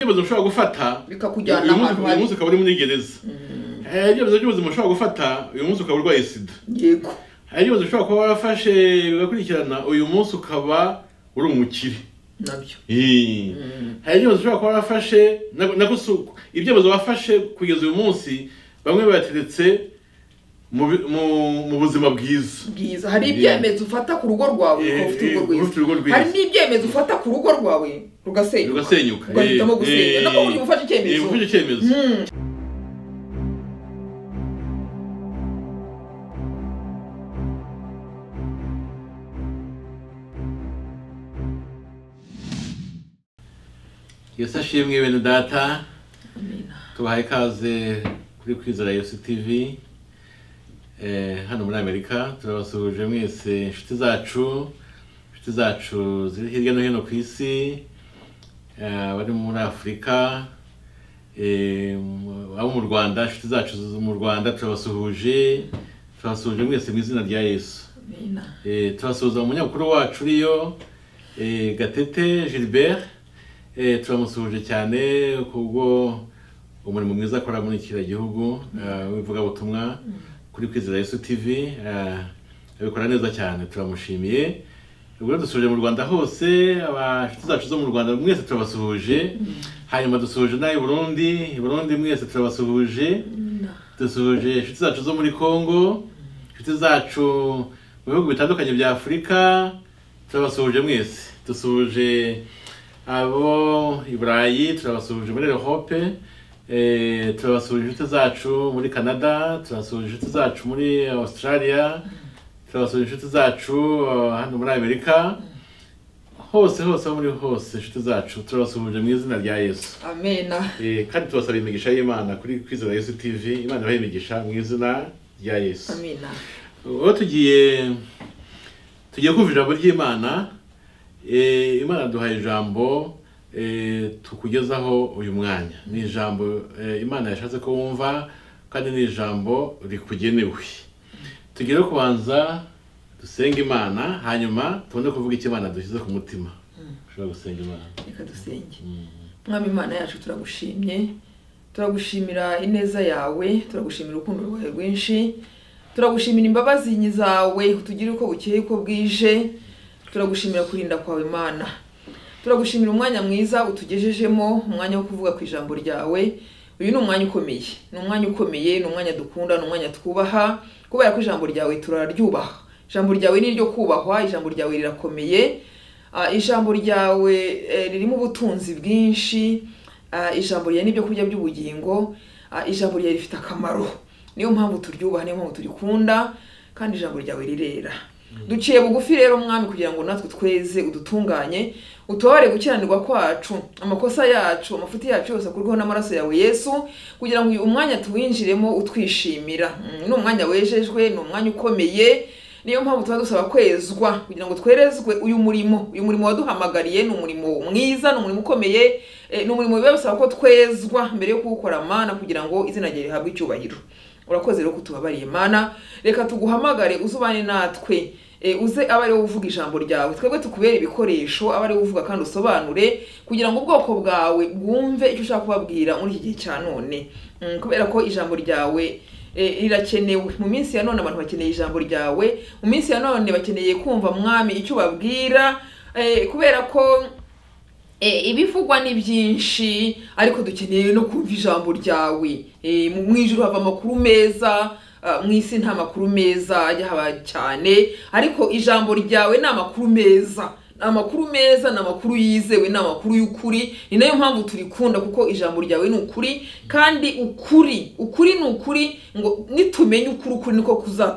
ibyemezo ushobora gufata bikakujyana uyu munsi- ahantu uyu habi munsi ukaba uri muri gereza hari ibyemezo by'ubuzima ushobora gufata uyu munsi ukaba urwaye sida yego hari ibyemezo ushobora kuba warafashe bigakurikirana uyu munsi ukaba uri umukire nabyo Eh. hari ibyemezo ushobora kuba warafashe na- na gusa uko- ibyemezo wafashe kugeza uyu munsi bamwe bayateretse mu bi- mu- mu buzima bwiza bwiza hari Yeah. ibyemezo ufata ku rugo rwawe Yeah, ukaba ufite yeah, urugo ufite urugo rwiza rwiza. hari n'ibyemezo ufata ku rugo rwawe rugasenyuka rugasenyuka ugahitamo Eh, gusenya eh, nabwo ugiye gufata eh, icyemezo gufata icyemezo Hmm. yesu ashimwe bene data tubahaye ikaze kuri kwizera yesu tv Eh, hano muri amerika turabasuhuje mwese inshuti zacu inshuti zacu ziri hirya no hino ku isi eh, abari muri afurika eh, mu- abo mu rwanda inshuti zacu zo mu rwanda turabasuhuje turabasuhuje mwese mu izina rya yesu Amina. Eh, turasuhuza umunyamakuru wacu uriyo eh, gatete gilbert eh, turamusuhuje cyane kubwo umurimo mwiza akora muri kiriya gihugu eh, w'ivugabutumwa kuri kwizera yesu tv eh, abikora neza cyane turamushimiye ubwo dusuhuje mu rwanda hose abashuti zacu zo mu rwanda mwese turabasuhuje hanyuma dusuhuje n'ab'i burundi i burundi mwese turabasuhuje dusuhuje inshuti zacu zo muri congo inshuti zacu mu bihugu bitandukanye bya afurika turabasuhuje mwese dusuhuje abo i burayi turabasuhuje muri europe eh, turabasuhuje inshuti zacu muri canada turabasuhuje inshuti zacu muri australia turabasuhuje inshuti zacu eh, hano muri amerika hose hose aho muri hose inshuti zacu turabasuhuje mu izina rya yesu amena Eh, kandi tubasaba imigisha y'imana kuri kwizera yesu tv imana ibahe imigisha mu izina rya yesu amena ubu tugiye tugiye kumva ijambo ry'imana eh, imana duhaye ijambo eh, tukugezaho uyu mwanya ni ijambo eh, imana yashatse ko wumva kandi ni ijambo rikugenewe tugere kubanza dusenge imana hanyuma tubone kuvuga icyo imana dushyize ku mutima ushobora gusenga imana reka dusenge mwami imana yacu turagushimye turagushimira ineza yawe turagushimira urukundo rwawe rwinshi turagushimira imbabazi zawe utugira uko bukeye uko bwije turagushimira kurinda kwawe imana turagushimira umwanya mwiza utugejejemo umwanya wo kuvuga ku ijambo ryawe uyu ni umwanya ukomeye ni umwanya ukomeye ni umwanya dukunda ni umwanya twubaha kubera ko ijambo ryawe turaryubaha ijambo ryawe ni iryo kubahwa ijambo ryawe rirakomeye Ah, ijambo ryawe eh, ririmo ubutunzi bwinshi Ah, ijambo ryawe n'ibyo kurya by'ubugingo Ah, ijambo ryawe rifite akamaro niyo mpamvu turyubaha niyo mpamvu turikunda kandi ijambo ryawe rirera duciye bugufi rero mwami kugira ngo natwe tweze udutunganye utubabare gukiranirwa kwacu amakosa yacu amafuti yacu yose akurweho n'amaraso yawe yesu kugira ngo uyu umwanya tuwinjiremo utwishimira Mm, ni umwanya wejejwe ni umwanya ukomeye niyo mpamvu tuba dusaba kwezwa kugira ngo twerezwe uyu murimo uyu murimo waduhamagariye ni umurimo mwiza ni umurimo ukomeye eh, ni umurimo biba bisaba ko twezwa mbere yo kuwukora mana kugira ngo izina ryawe rihabwe icyubahiro urakoze rero kutubabariye mana reka tuguhamagare uzubane natwe eh, uze abe ariwe uvuga ijambo ryawe twebwe tukubere ibikoresho abe ariwe uvuga kandi usobanure kugira ngo ubwoko bwawe bwumve icyo ushaka kubabwira muri iki gihe cya none Mm, kubera ko ijambo ryawe Eh, rirakenewe mu minsi ya none abantu bakeneye ijambo ryawe mu minsi ya none bakeneye kumva mwami icyo ubabwira eh, kubera ko eh, ibivugwa ni byinshi ariko dukeneye no kumva ijambo ryawe Eh, mu mu ijuru hava amakuru meza ah, mu isi nta makuru meza ajya haba cyane ariko ijambo ryawe ni amakuru meza Ni amakuru meza ni amakuru yizewe ni amakuru y'ukuri ni nayo mpamvu turikunda kuko ijambo ryawe ni ukuri kandi ukuri ukuri ni ukuri ngo nitumenye ukuri ukuri niko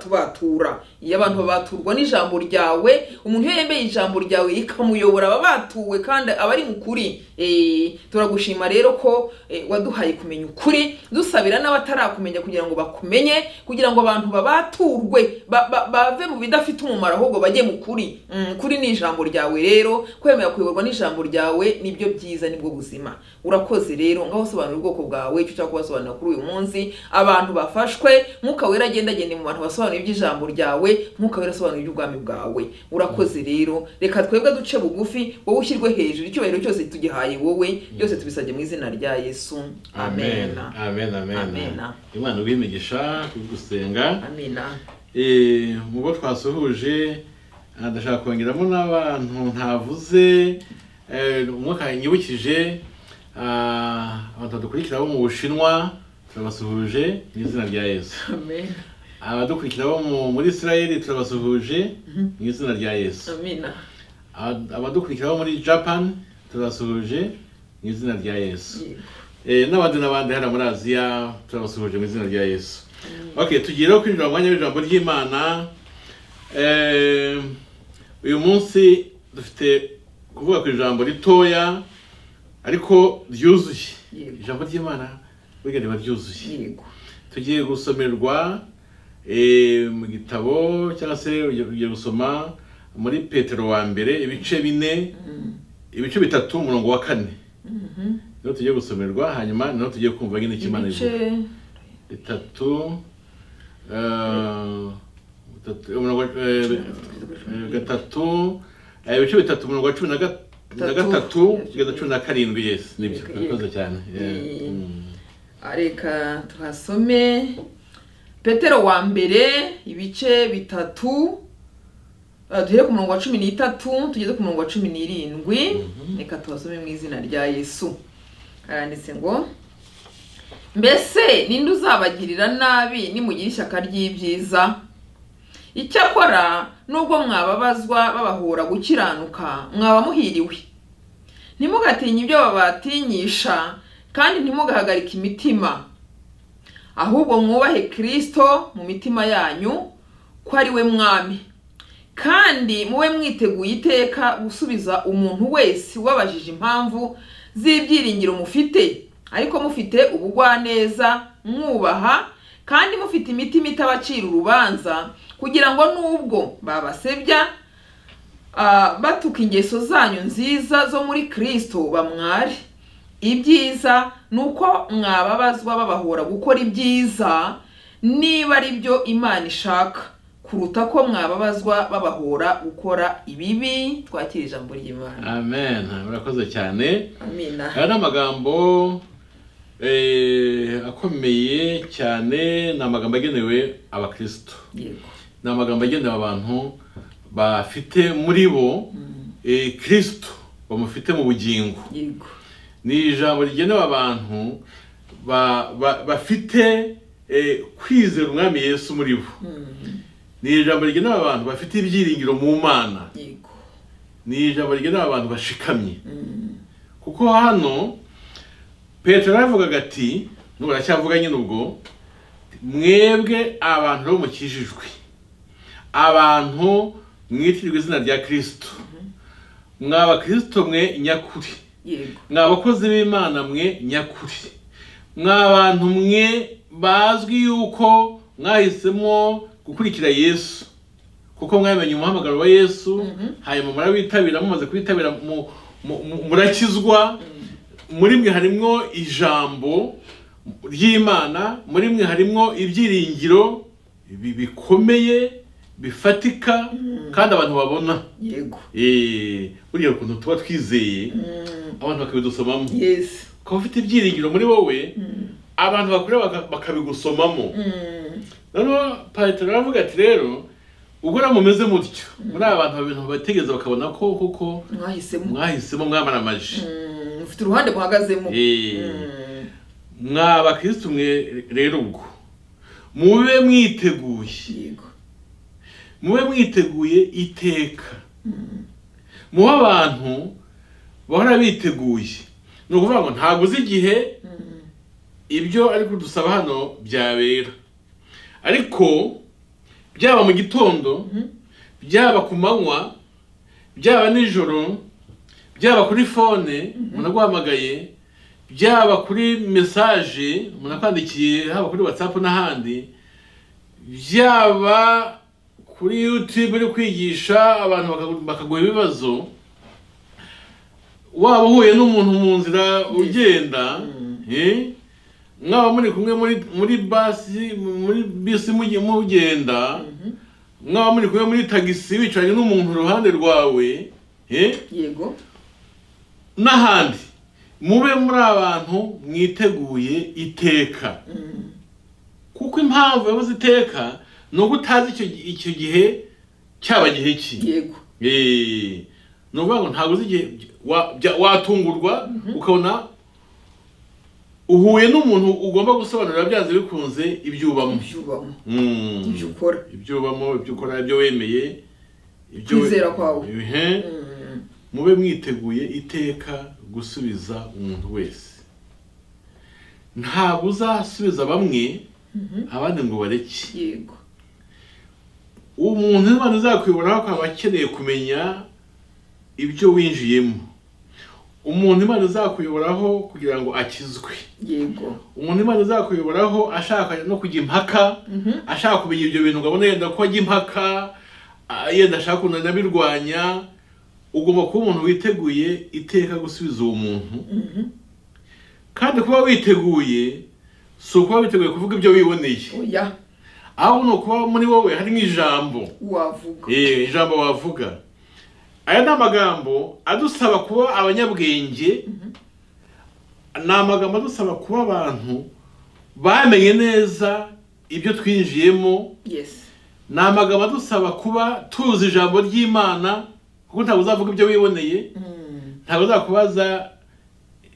kuzatubatura iyo abantu babaturwa n'ijambo ryawe umuntu iyo yemeye ijambo ryawe rikamuyobora aba abatuwe kandi aba ari mu kuri Eh, turagushima rero ko eh, waduhaye kumenya ukuri dusabira n'abatarakumenya kugira ngo bakumenye kugira ngo abantu babaturwe ba- ba- bave mu bidafite umumaro ahubwo bajye mu kuri Mm, kuri ni ijambo ryawe yawe rero kwemera kuyoborwa n'ijambo ryawe nibyo byiza nibwo buzima urakoze rero ngaho sobanura ubwoko bwawe icyo ushaka kubasobanurira kuri uyu munsi abantu bafashwe mwuka wera agenda agende mu bantu basobanura iby'ijambo ryawe mwuka wera asobanura iby'ubwami bwawe urakoze rero reka twebwe duce bugufi wowe ushyirwe hejuru icyubahiro cyose tugihaye wowe byose tubisabye mu izina rya yesu amena amen amen Amena. imana ubimigisha gusenga amena Eh, mu bo twasuhuje ah, ndashaka kongeramo n'abantu ntavuze eh, umwaka nyibukije ah, abantu badukurikira bo mu bushinwa turabasuhuje mu izina rya yesu amena abadukurikira bo mu- muri israel turabasuhuje mu izina rya yesu amena Aba- abadukurikira bo muri japan turabasuhuje mu izina rya yesu Yego. Eh, n'abandi n'abandi hano muri aziya turabasuhuje mu izina rya yesu okay tugiye rero kwinjira mu mwanya w'ijambo ry'imana Eh, uyu munsi dufite kuvuga ku ijambo ritoya ariko ryuzuye Yego. ijambo ry'imana burya riba ryuzuye yego tugiye gusomerwa eh, mu gitabo cyangwa se ugiye gusoma muri petero wa mbere ibice bine ibice bitatu umurongo wa kane niho tugiye gusomerwa hanyuma niho tugiye kumva nyine ikimana ibice ivuga bitatu eh, bitatu- umurongo wa- eh, eh, gatatu eh, ibice bitatu umurongo wa cumi na ga- na Tatu. gatatu kugeza cumi na karindwi yesi nibyo Yego, yego. urakoze cyane Yego. Eh, mm. Ah, reka tuhasome petero wa mbere ibice bitatu Ah, duhere ku murongo wa cumi n'itatu tugeze ku murongo wa cumi n'irindwi reka tuhasome mu izina rya yesu haranditse ngo mbese ninde uzabagirira nabi nimugira ishyaka ry'ibyiza icyakora nubwo mwababazwa babahora gukiranuka mwaba muhiriwe ntimugatinye ibyo babatinyisha kandi ntimugahagarike imitima ahubwo mwubahe kirisito mu mitima yanyu ko ari we mwami kandi mube mwiteguye iteka gusubiza umuntu wese ubabajije impamvu z'ibyiringiro mufite ariko mufite ubugwaneza mwubaha kandi mufite imitima itabacira urubanza kugira ngo n'ubwo babasebya ah, batuka ingeso zanyu nziza zo muri kristo bamware ibyiza ni uko mwababazwa babahora gukora ibyiza niba ari byo imana ishaka kuruta ko mwababazwa babahora gukora ibibi twakira ijambo ry'imana amen murakoze cyane amina aya ni amagambo eh, akomeye cyane ni amagambo agenewe abakristo yego ni amagambo agenewe abantu bafite muri bo eh, kristo bamufite mu bugingo yego ni ijambo rigenewe abantu ba- ba- bafite eh, kwizera umwami yesu muri bo Mm, ni ijambo rigenewe abantu bafite ibyiringiro mu mana yego ni ijambo rigenewe abantu bashikamye Mm, kuko hano petero yaravugaga ati n'ubu aracyavuga nyine ubwo mwebwe abantu bo mukijijwe abantu mwitirirwa izina rya kirisito mwa bakirisito mwe nyakuri yego mwa abakozi b'imana mwe nyakuri mwa abantu mwe bazwi yuko mwahisemo gukurikira yesu kuko mwamenye umuhamagaro wa yesu hanyuma murawitabira mumaze kuwitabira mu- mu- mu- murakizwa muri mwe harimo ijambo ry'imana muri mwe harimo ibyiringiro bi- bikomeye bifatika kandi abantu babona yego Eh, buriya ukuntu tuba twizeye Mm, abantu bakabidusomamo yes ukaba ufite ibyiringiro muri wowe Mm, abantu bakureba baka- bakabigusomamo mm, noneho petero aravuga ati rero ubwo namwe mumeze mutyo muri aba bantu babintu bategereza bakabona ko kuko mwahisemo mwahisemo mwamaramaje Mm, mufite uruhande muhagazemo Eh, Mm, mwa bakirisitu mwe rero ubwo mube mwiteguye yego mube mwiteguye iteka mube abantu bahora biteguye ni ukuvuga ngo ntabwo uzi igihe Mm, ibyo ari kudusaba hano byabera ariko byaba mu gitondo byaba ku manywa byaba nijoro byaba kuri fone umuntu aguhamagaye byaba kuri mesaje umuntu akwandikiye haba kuri watsapu n'ahandi byaba kuri yutube uri kwigisha abantu bakagu- bakaguha ibibazo waba uhuye n'umuntu mu nzira ugenda eh, mwaba muri kumwe muri muri basi muri bisi mugi- mugenda mwaba muri kumwe muri tagisi wicaranye n'umuntu iruhande rwawe eh, yego n'ahandi mube muri abantu mwiteguye iteka kuko impamvu yabuze iteka ni uko utazi icyo gi- icyo gihe cyaba gihe ki yego Eh, ni ukuvuga ngo ntabwo uzi igihe wa- bya- watungurwa ukabona uhuye n'umuntu ugomba gusobanurira byanze bikunze ibyo ubamo ibyo ubamo Mm. ibyo ukora ibyo ubamo ibyo ukora ibyo wemeye ibyo Kwizera kwawe. Ihe. Mm. mube mwiteguye iteka gusubiza umuntu wese ntabwo uzasubiza bamwe abandi ngo bareke yego umuntu Imana izakuyobora akaba akeneye kumenya ibyo winjiyemo umuntu Imana izakuyoboraho kugira ngo akizwe yego umuntu Imana izakuyoboraho ashaka no kujya impaka ashaka kumenya ibyo bintu ngo abone yenda ko ajya impaka ah, yenda ashaka ukuntu anabirwanya ugomba kuba umuntu witeguye iteka gusubiza uwo muntu kandi kuba witeguye si ukuba witeguye kuvuga ibyo wiboneye oya ahubwo ni ukuba muri wowe harimo ijambo wavuga Eh, ijambo wavuga aya ni amagambo adusaba kuba abanyabwenge ni amagambo adusaba kuba abantu bamenye neza ibyo twinjiyemo yes ni amagambo adusaba kuba tuzi ijambo ry'imana kuko ntabwo uzavuga ibyo wiboneye Mm. ntabwo uzakubaza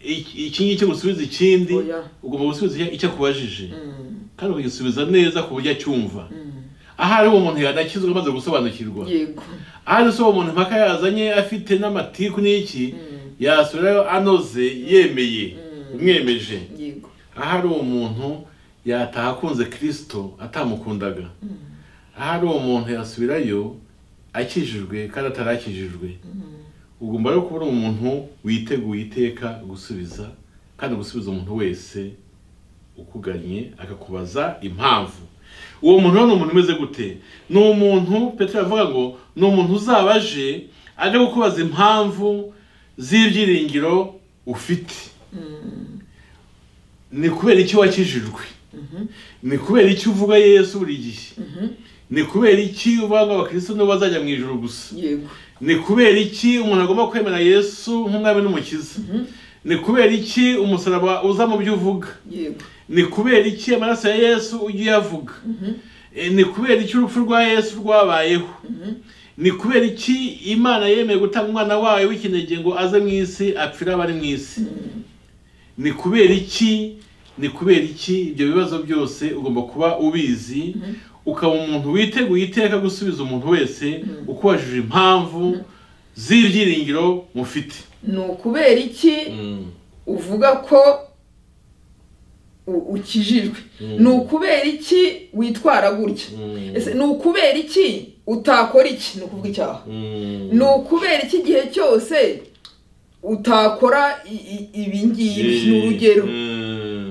iki- iki ngiki ngo usubize ikindi Oya. ugomba gusubiza icyo- icyo akubajije Mm. kandi ukagisubiza neza ku buryo acyumva Mm. ahari uwo muntu yadakizwa amaze gusobanukirwa yego ahari se uwo muntu impaka yazanye afite n'amatiku n'iki Mm. yasubirayo anoze yemeye Mm. umwemeje yego ahari uwo muntu yataha akunze kirisito atamukundaga ahari uwo muntu yasubirayo akijijwe kandi atarakijijwe ugomba rero kubona umuntu witeguye iteka gusubiza kandi gusubiza umuntu wese ukuganye akakubaza impamvu uwo muntu rero ni umuntu umeze gute ni umuntu petero avuga ngo ni umuntu uzaba aje aje kukubaza impamvu z'ibyiringiro ufite ni kubera iki wakijijwe ni kubera iki uvuga yesu buri gihe ni kubera iki uvuga ngo abakristo nibo bazajya mu ijoro gusa yego ni kubera iki umuntu agomba kwemera yesu nk'umwami n'umukiza ni kubera iki umusaraba uza mu byo uvuga yego ni kubera iki amaraso ya yesu ujya uyavuga Eh, ni kubera iki urupfu rwa yesu rwabayeho ni kubera iki imana yemeye gutanga umwana wayo w'ikinege ngo aze mu isi apfire abari mu isi ni kubera iki ni kubera iki ibyo bibazo byose ugomba kuba ubizi ukaba umuntu witeguye iteka gusubiza umuntu wese ukubajije impamvu z'ibyiringiro mufite ni ukubera iki uvuga ko u- ukijijwe ni ukubera iki witwara gutya ese ni ukubera iki utakora iki ni ukuvuga icyaha ni ukubera iki igihe cyose utakora i- i- ibi ngibi ni urugero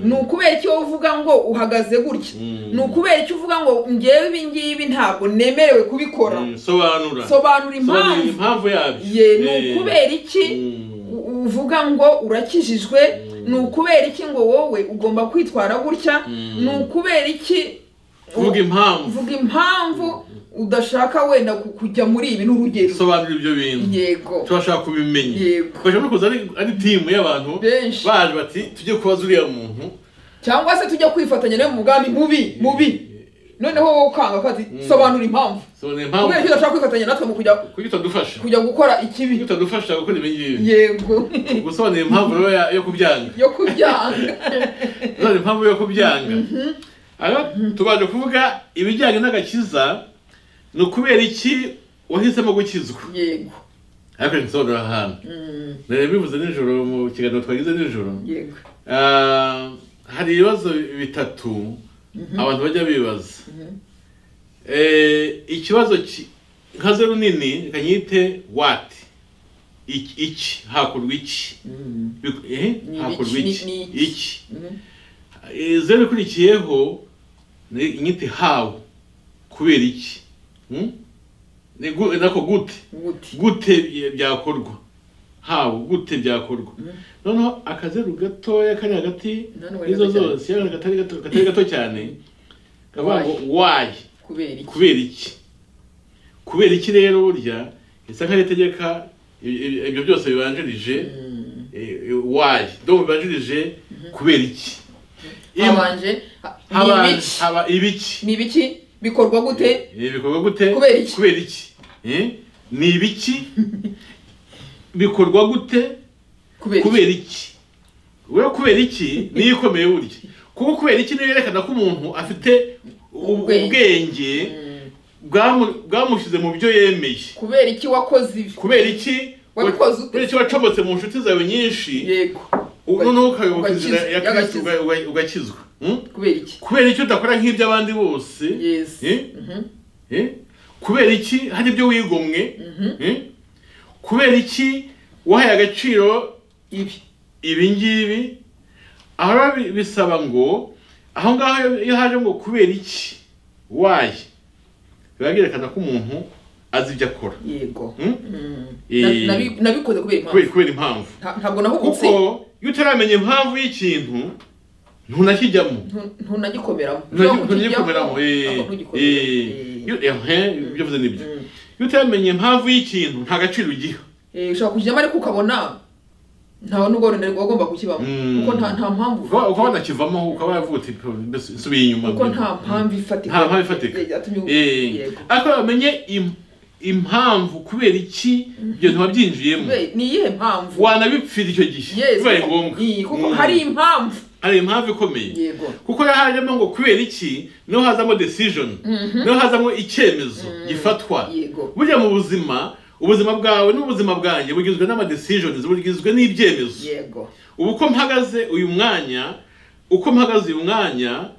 ni ukubera iki wowe uvuga ngo uhagaze gutya Mm. ni ukubera iki uvuga ngo ngewe ibi ngibi ntabwo nemerewe kubikora sobanura sobanura Sobanura impamvu impamvu yabyo ye ni Eh. ukubera iki Mm. u- uvuga ngo urakijijwe ni ukubera iki ngo wowe ugomba kwitwara gutya Mm. ni ukubera iki vuga impamvu uvuga impamvu udashaka wenda ku- kujya muri ibi n'urugero sobanura ibyo bintu yego turashaka kubimenya Yego. twaje no kuza ari- ari timu y'abantu Benshi. baje bati tujye kubaza uriya muntu cyangwa se tujya kwifatanya nawe mu bwami mubi mubi noneho wowe ukanga kandi sobanura impamvu sobanura impamvu kubera ko udashaka kwifatanya natwe mu kujya kuki utadufasha kujya gukora kuki ikibi utadufasha gukora ibi ngibi yego gusobanura impamvu rero ya- yo kubyanga yo kubyanga none impamvu yo kubyanga aha tubanje kuvuga ibijyanye n'agakiza ni ukubera iki wahisemo gukizwa yego ariko ntisobanura ahantu Mm, nari bivuze nijoro mu kiganiro twagize nijoro yego Ah, hari ibibazo bitatu abantu bajya bibaza Eh, ikibazo ki- nka zeru nini reka nyite wati iki iki, hakurwa iki Mm, Bik- eh, Ni hakurwa iki, iki ni iki. iki mhm. Eh, zeru ikurikiyeho ni inyito hawu kubera iki Hmm? Ni gu- nako gute gute gute bye- byakorwa hawo gute byakorwa Mhm. noneho akazeru gatoya kari hagati None wari y'izo gato cyane. zose yari katari gato katari gato cyane kavuga ngo Why? wayi kubera iki kubera iki kubera iki rero burya isa nk'aho itegeka i- i- ibyo byose bibanjirije Mm. wayi domo bibanjirije kubera iki Iyo- habanje ha- haba ni ibiki haba ibiki ni ibiki bikorwa gute Eh, bikorwa gute Kubera iki? kubera iki Eh? ni ibiki bikorwa gute kubera iki kubera iki we kubera iki niyo ikomeye burya kuko kubera iki niyo yerekana ko umuntu afite u- Ubwenge. ubwenge Mm. bwamu- bwamushyize mu byo yemeye kubera iki wakoze ibi kubera iki Wabikoze ute? kubera iki wacomotse mu nshuti zawe nyinshi yego noneho ukayoboka Ugakiza- inzira ya kristo y'agakiza. uga- uga- ugakizwa Hmm? kubera iki kubera iki udakora nk'iby'abandi bose yes Eh? Mhm. Eh? kubera iki hari ibyo wigomwe Mhm. Eh? kubera iki wahaye agaciro ibi ibi ngibi aho biba bi- bisaba ngo aho ngaho iyo- iyo haje ngo kubera iki waye biba byerekana ko umuntu azi ibyo akora yego Hmm? Mm. Eh. Na- nabi- nabikoze kubera kubera impamvu kubera impamvu Nta- ntabwo nahubutse kuko iyo utaramenya impamvu y'ikintu ntunakijyamo Ntu- ntunagikomeramo Ntabwo ntunagikomeramo nkijyamo, eh, ntabwo ntugikomeramo. eh. Eh. Iyo- eh, ibyo uvuze ni byo Mm. iyo utamenya impamvu y'ikintu nta gaciro ugiha Eh, ushobora kujyamo ariko ukabona ntawe n'ubwo runari uba ugomba kukibamo Mm. kuko nta nta mpamvu ukaba ukaba wanakivamo ukaba yavutse mbese isubiye inyuma kuko nta mpamvu ifatika nta mpamvu ifatika Eh, yatumye ubu- Eh, yego ariko bamenye im- impamvu kubera iki ibyo ntiwabyinjiyemo Kubera- ni iyihe mpamvu wanabipfira icyo gihe Yes, bibaye kuko- ngombwa Eh, kuko Mm. hari impamvu hari impamvu ikomeye yego kuko iyo hajemo ngo kubera iki niho hazamo decision niho hazamo icyemezo gifatwa yego burya mu buzima ubuzima bwawe n'ubuzima bwanjye bugizwe n'amadecisions bugizwe n'ibyemezo yego ubu uko mpagaze uyu mwanya uko mpagaze uyu mwanya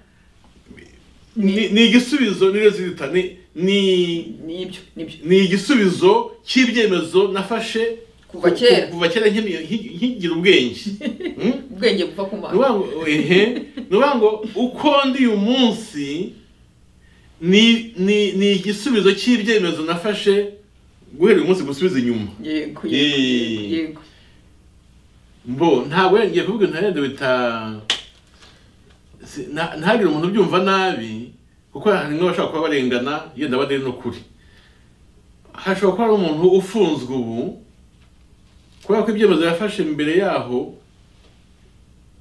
ni ni igisubizo ni resulta, ni- ni nibyo nibyo ni igisubizo cy'ibyemezo nafashe Kuva kera. ku- kuva kera nkimi- nki- nkigira ubwenge Hmm? ubwenge buva ku Ni ukuvuga mana ngo ehe ni ukuvuga ngo uko ndi uyu munsi ni ni ni igisubizo cy'ibyemezo nafashe guhera uyu munsi gusubiza inyuma yego Eh. yego yego mbo ntabwo ngiye kuvuga nta yenda bita si- nta- ntagire umuntu ubyumva nabi kuko hari n'abashobora kuba barengana yenda badari n'ukuri hashobora kuba hari umuntu ufunzwe ubu kubera ko ibyemezo yafashe mbere yaho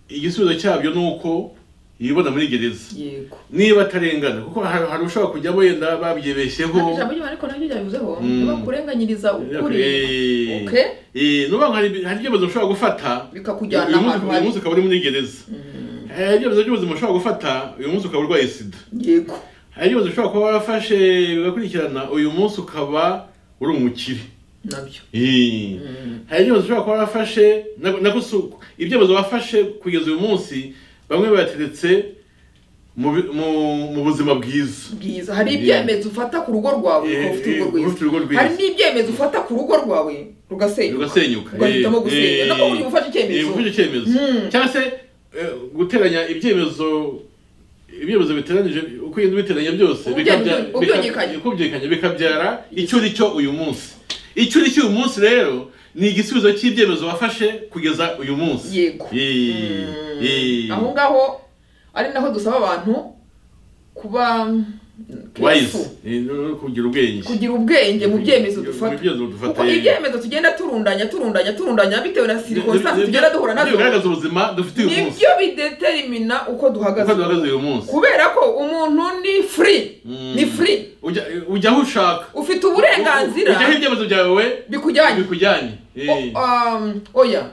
igisubizo cyabyo ni uko yibona muri gereza yego niba atarengana kuko hari hari ushobora kujyamo yenda babyibeshyeho ijambo ry'imana ariko naryo ryabivuzeho Mm. nibakurenganyiriza ukuri Eh, okay eh, nuba ngo hari hari ibyemezo ushobora gufata bikakujyana uyu munsi- ahantu uyu hari munsi ukaba uri muri gereza Mm. hari ibyemezo by'ubuzima ushobora gufata uyu munsi ukaba urwaye sida yego hari ibyemezo ushobora kuba warafashe bigakurikirana uyu munsi ukaba uri umukire nabyo Eh. Mm. hari ibyemezo ushobora kuba warafashe na- na gusa uko- ibyemezo wafashe kugeza uyu munsi bamwe bayateretse mu bi- mu- mu buzima bwiza bwiza hari Eh. ibyemezo ufata ku rugo rwawe Eh, ukaba ufite eh, urugo ufite urugo rwiza rwiza. hari n'ibyemezo ufata ku rugo rwawe rugasenyuka rugasenyuka ugahitamo Eh, gusenya eh, nako uri gufata eh, icyemezo gufata icyemezo Mm. cyangwa se eh, guteranya ibyemezo ibyemezo biteranije uko ugenda ubiteranya byose Ubye- bikabya- bika- ubyungikanya. ukubyungikanya bikabyara icyo uri cyo uyu munsi icyo uri cyo uyu munsi rero ni igisubizo cy'ibyemezo wafashe kugeza uyu munsi yego Eh, Mm. eh. aho ngaho ari naho dusaba abantu kuba wise Eh, no kugira ubwenge kugira ubwenge mu byemezo Mu dufata byemezo dufata, kuko eh. ibyemezo tugenda turundanya turundanya turundanya bitewe na sirikonsansi Nibyo- tugenda duhura nibyo nazo bigaragaza ubuzima dufite uyu munsi nibyo bideterimina uko uko duhagaze duhagaze uyu munsi kubera ko umuntu ni free Mm. ni free Ujya- ujya aho ushaka ufite uburenganzira ujyaho ibyemezo byawe bikujyanye bikujyanye Eh. O- um, oya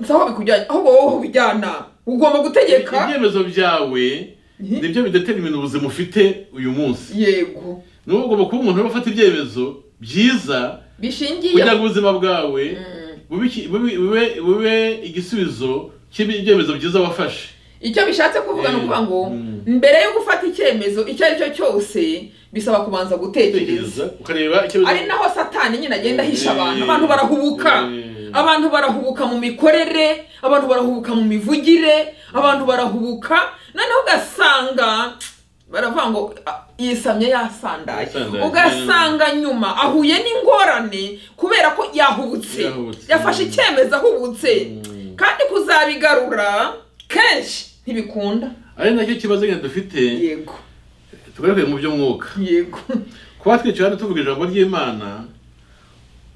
si aho bikujyanye aho wowe ho bijyana ugomba gutegeka ibyemezo byawe Mhm. nibyo bidetermina ubuzima ufite uyu munsi yego niba ugomba kuba umuntu ufata ibyemezo byiza bishingiye kugira ngo ubuzima bwawe Mm. bube iki- bube- bube- bube igisubizo cy'ibyemezo byiza wafashe icyo bishatse kuvuga ni Eh, ukuvuga ngo mm. mbere yo gufata icyemezo icyo ari cyo cyose bisaba kubanza gutekereza Tekereza, ukareba icyo ari naho satani nyine agenda ahisha abantu Eh, abantu barahubuka eh. abantu barahubuka mu mikorere abantu barahubuka mu mivugire abantu barahubuka noneho ugasanga baravuga ngo "Ah, yisamye yasandaye Yasandaye. ugasanga nyuma ahuye n'ingorane kubera ko yahubutse Yahubutse. yafashe icyemezo ahubutse Mm. kandi kuzabigarura kenshi ntibikunda ari nacyo kibazo nyine dufite yego tugaruke mu by'umwuka yego kuba twicaye hano tuvuga ijambo ry'imana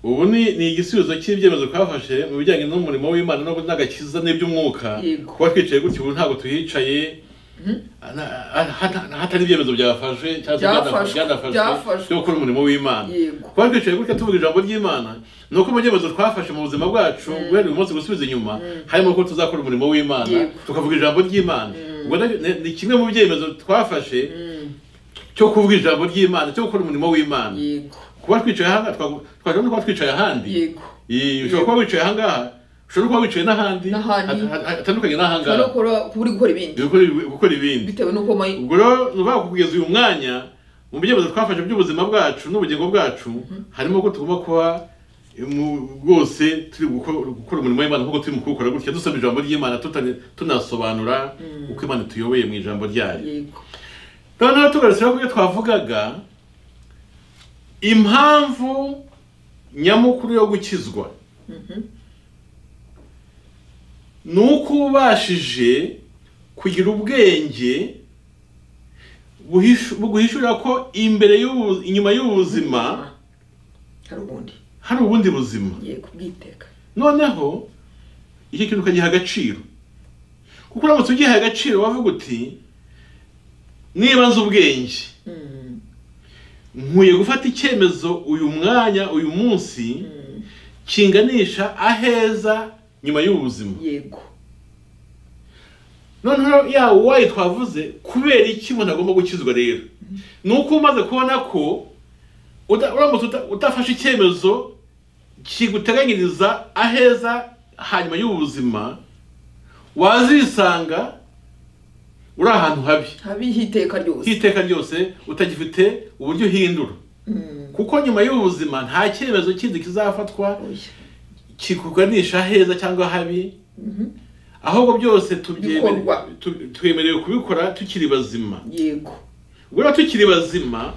ubu ni ni igisubizo cy'ibyemezo twafashe mu bijyanye n'umurimo w'imana no n'agakiza n'iby'umwuka Yego. kuba twicaye gutyo ubu ntabwo tuhicaye na- ha- ha- hatari ibyemezo byafashe cyangwa se Byafashwe, byana- byafashwe. byo gukora umurimo w'imana Yego. kuba twicaye gutya tuvuga ijambo ry'imana ni uko mu byemezo twafashe mu buzima bwacu guhera uyu munsi gusubiza inyuma harimo ko tuzakora umurimo w'imana Yego. tukavuga ijambo ry'imana ubwo nabyo- ni- ni kimwe mu byemezo twafashe cyo kuvuga ijambo ry'imana cyo gukora umurimo w'imana yego kuba twicaye ahangaha twagomba no kuba twicaye ahandi yego Iyi, ushobora kuba wicaye ahangaha ushobora no kuba wicaye n'ahandi N'ahandi. hat- hat- hatandukanye ushobora no n'ahangaha gukora kuba uri gukora ibindi gukora ibi- gukora ibindi bitewe n'uko mayi ubwo rero ni ukuvuga kugeza uyu mwanya mu byemezo twafashe by'ubuzima bwacu n'ubugingo bwacu harimo ko tugomba kuba mu- rwose turi guko- gukora umurimo w'imana nk'uko turimo kuwukora gutya dusoma ijambo ry'imana tutane- tunasobanura uko imana tuyoboye mu ijambo ryayo yego noneho tugarutseho kubyo twavugaga impamvu nyamukuru yo gukizwa ni uko ubashije kugira ubwenge buhishu- buguhishurira ko imbere y'ubu- inyuma y'ubuzima hari ubundi hari ubundi buzima yego bwiteka noneho iki kintu ukagiha agaciro kuko uramutse ugihaye agaciro wavuga uti niba nzi ubwenge Mm, nkwiye gufata icyemezo uyu mwanya uyu munsi mm, kinganisha aheza nyuma y'ubuzima yego noneho ya wayi twavuze kubera iki umuntu agomba gukizwa rero ni uko umaze kubona ko uta- uramutse uta- utafashe icyemezo kiguteganyiriza aheza hanyuma y'ubuzima wazisanga uri ahantu habi habiho iteka ryose h'iteka ryose utagifite uburyo uhindura Mm, kuko nyuma y'ubuzima nta cyemezo kindi kizafatwa oya. kikuganisha heza cyangwa habi ahubwo byose tubyemere- Bikorwa. tu- twemerewe kubikora tukiri bazima yego ubwo rero tukiri bazima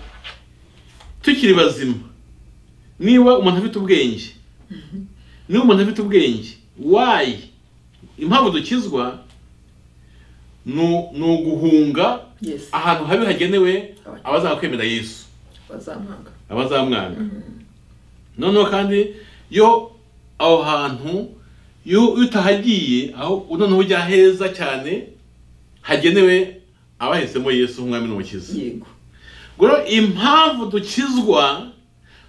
tukiri bazima niba umuntu afite ubwenge niba umuntu afite ubwenge wayi impamvu dukizwa ni ni uguhunga yes ahantu habi hagenewe abazakwemera yesu bazampanga abazamwanga noneho kandi iyo aho hantu iyo iyo utahagiye aho noneho ujya heza cyane hagenewe abahisemo yesu nk'umwami n'umukiza yego ubwo rero impamvu dukizwa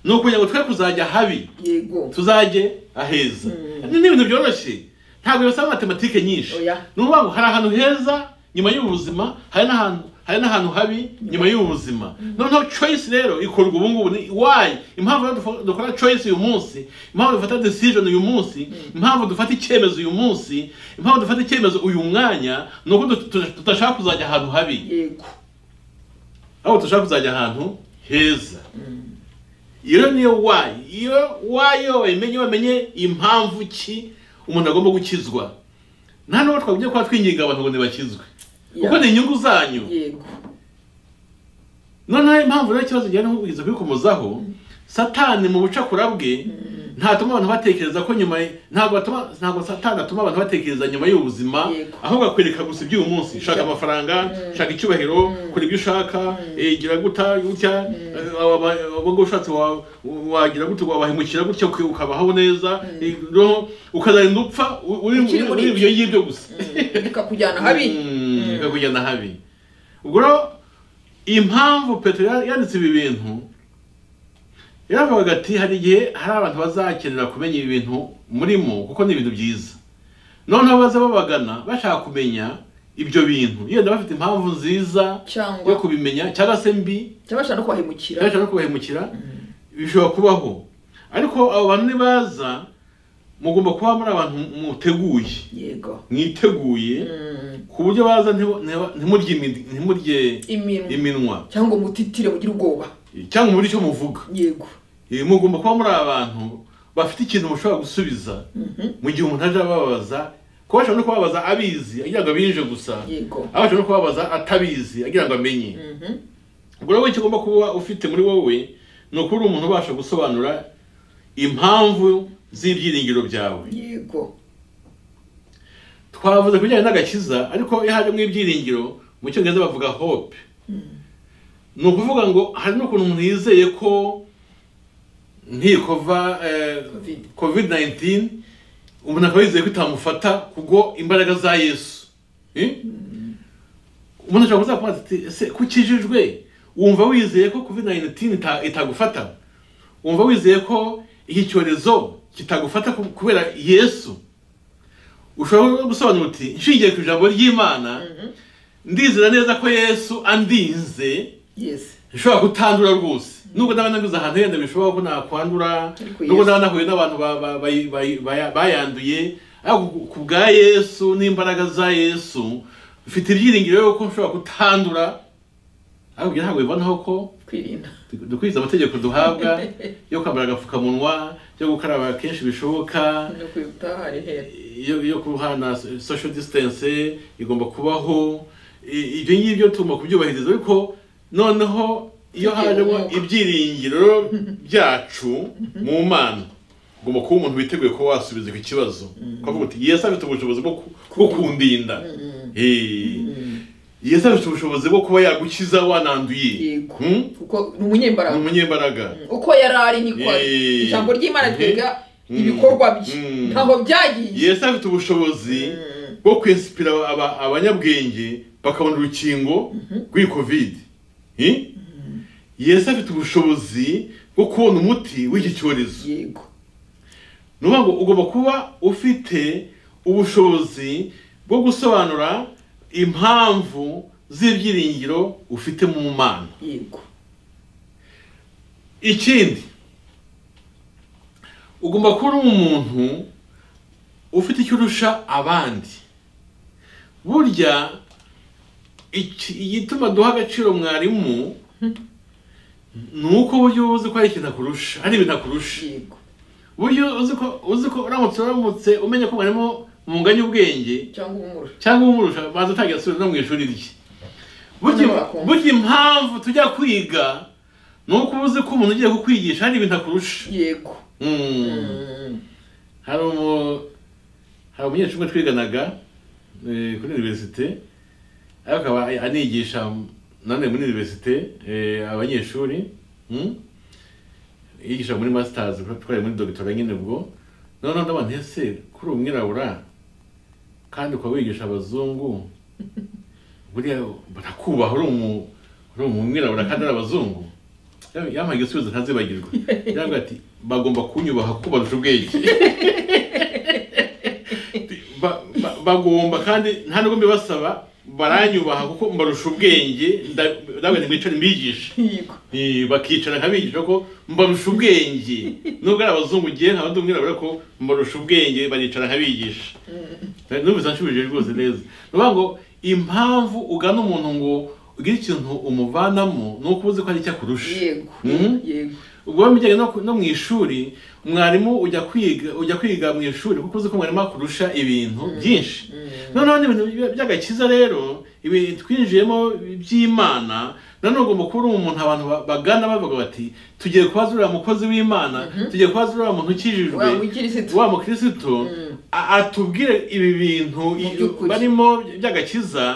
ni ukugira ngo twe kuzajya habi yego tuzajye aheza Mm. ni n'ibintu byoroshye ntabwo bisaba matematike nyinshi Oya. ni ukuvuga ngo hari ahantu heza nyuma y'ubuzima hari n'ahantu hari n'ahantu habi nyuma y'ubuzima noneho choice rero ikorwa ubu ngubu ni why impamvu rero dufo- dukora choice uyu munsi impamvu dufata decision uyu munsi impamvu dufata icyemezo uyu munsi impamvu dufata icyemezo uyu mwanya ni uko dut- tut- tudashaka kuzajya ahantu habi yego aho dushaka kuzajya ahantu heza iyo rero niyo wayi iyo wayo wamenye wamenye impamvu ki umuntu agomba gukizwa nta n'uwo twagombye kuba twinginga abantu ngo ntibakizwe kuko ni inyungu zanyu yego noneho impamvu rero ikibazo gihari kugeza kubikomozaho satani mu bucakura bwe ntatuma abantu batekereza ko nyuma y- ntabwo atuma ntabwo satani atuma abantu batekereza nyuma y'ubuzima Yego. ahubwo akwereka gusa iby'uyu munsi shaka amafaranga shaka icyubahiro kora ibyo ushaka eh, gira guta gutya ubwo ushatse wa- wagira gutya wabahemukira gutya uka- ukabaho neza eh, noneho ukazarinda upfa u- uri Ukiri uri muri ibyo ngibyo gusa Mm, bikakujyana habi Mm, bikakujyana habi ubwo rero impamvu petero ya- yanditse ibi bintu yaravugaga ati hari igihe hari abantu bazakenera kumenya ibi bintu murimo kuko ni ibintu byiza noneho baza babagana bashaka kumenya ibyo bintu yenda bafite impamvu nziza Cyangwa- yo kubimenya cyangwa se mbi cyangwa bashaka no kubahemukira byaje no kubahemukira bishobora kubaho ariko abo bantu nibaza mugomba kuba muri abantu muteguye yego mwiteguye Mm, ku buryo baza ntibo- ntiba- ntimurye imi- ntimurye iminwa iminwa cyangwa umutitire ugira ubwoba cyangwa muri icyo muvuga yego Eh, mugomba kuba muri abantu bafite ikintu mushobora gusubiza mu gihe umuntu aje ababaza kuko bashobora no kubabaza abizi agira ngo abinje gusa yego aho bashobora no kubabaza atabizi agira ngo amenye Mhm. ubwo rero icyo ugomba kuba ufite muri wowe ni ukuba uri umuntu ubasha gusobanura impamvu z'ibyiringiro byawe yego twavuze ku bijyanye n'agakiza ariko iyo hajemo ibyiringiro mu cyongereza bavuga hope ni ukuvuga ngo hari n'ukuntu umuntu yizeye ko ntikova Covid. covid 19 umuntu akaba yizeye ko itamufata kubwo imbaraga za yesu Eh? umuntu ashobora kuza kubaza ati ese kukijijwe wumva wizeye ko covid 19 ita- itagufata wumva wizeye ko iki cyorezo kitagufata ku- kubera yesu ushobora no gusobanura uti nshingiye ku ijambo ry'imana ndizera neza ko yesu andinze yes nshobora kutandura rwose nubwo ndaba naguze ahantu yenda bishoboka ko nakwandura Ariko nubwo Yesu- ndaba nahuye n'abantu ba- ba- bayi- bayi- baya- bayanduye ariko ku- ku bwa yesu n'imbaraga za yesu mfite ibyiringiro yuko nshobora kutandura ariko ibyo ntabwo bibonaho ko kwirinda dukurikiza amategeko duhabwa yo kwambara agapfukamunwa yo gukaraba kenshi bishoboka no kwibuta hari hera iyo iyo kuhana social distance igomba kubaho i- ibyo ngibyo tugomba kubyubahiriza ariko noneho iyo Tugiye hajemo umwuka. ibyiringiro byacu mu mana ugomba kuba umuntu witeguye kuba wasubiza iki kibazo kuvuga uti yesu afite ubushobozi bwo ku- bwo kundinda Eh, yesu afite ubushobozi bwo kuba yagukiza wananduye yego Hmm? kuko ni ni umunyembaraga umunyembaraga uko yari ari niko ari. Eh. ijambo ry'imana ryega Mm. ibikorwa bye Mm. ntaho byagiye yesu afite ubushobozi Mm. bwo kwesipira aba- abanyabwenge bakabona urukingo rw'iyi kovide Eh? yesu afite ubushobozi bwo kubona umuti w'iki cyorezo yego ni ukuvuga ngo ugomba kuba ufite ubushobozi bwo gusobanura impamvu z'ibyiringiro ufite mu mana yego ikindi ugomba kuba uri umuntu ufite icyo urusha abandi burya iki- igituma duha agaciro mwarimu ni uko burya uba uzi ko hari ikintu akurusha hari ibintu akurusha yego burya uzi ko uzi ko uramutse uramutse umenya ko mwarimu munganya ubwenge cyangwa umurusha cyangwa umurusha baza utangira asubira no mu ishuri rye burya Hano bakumva. burya impamvu tujya kwiga ni uko uba uzi ko umuntu ugiye kukwigisha hari ibintu akurusha yego Mm. hari umu- hari umunyeshuri umwe twiganaga eh, kuri univerisite ariko akaba anigisha nanone muri univerisite eh, abanyeshuri mm. yigisha muri masters twari muri dogitora nyine ubwo noneho ndabona ese kuri uwo mwirabura kandi ukaba wigisha abazungu buriya barakubaha uri umu- uri umwirabura kandi ari abazungu yampaye igisubizo ntazibagirwa yarambwira ati bagomba kunyubaha ko barusha ubwenge Ba- ba- bagomba kandi nta nubwo mbibasaba baranyubaha kuko mbarusha ubwenge nda- ndabwira nti mwicare mbigishe yego Eh, bakicara nkabigisha ko mbarusha ubwenge nubwo ari abazungu ugiye nkaba ndi umwirabura ko mbarusha ubwenge baricara nkabigisha numvise anshubije rwose neza ni ukuvuga ngo impamvu ugana umuntu ngo ugire ikintu umuvanamo ni uko uzi ko hari icyo akurusha yego Mm. yego ubwo mu bijyanye no ku- no mu ishuri mwarimu ujya kwiga ujya kwiga mu ishuri kuko uzi ko mwarimu akurusha ibintu byinshi noneho n'ibintu by- by'agakiza rero ibi twinjiyemo by'imana nanone ugomba kuba uri umuntu abantu ba- bagana bavuga bati tugiye kubaza uriya mukozi w'imana tugiye kubaza uriya muntu ukijijwe wa wikirisitu wa mukirisitu a- atubwire ibi bintu i- by'ukuri. barimo by'agakiza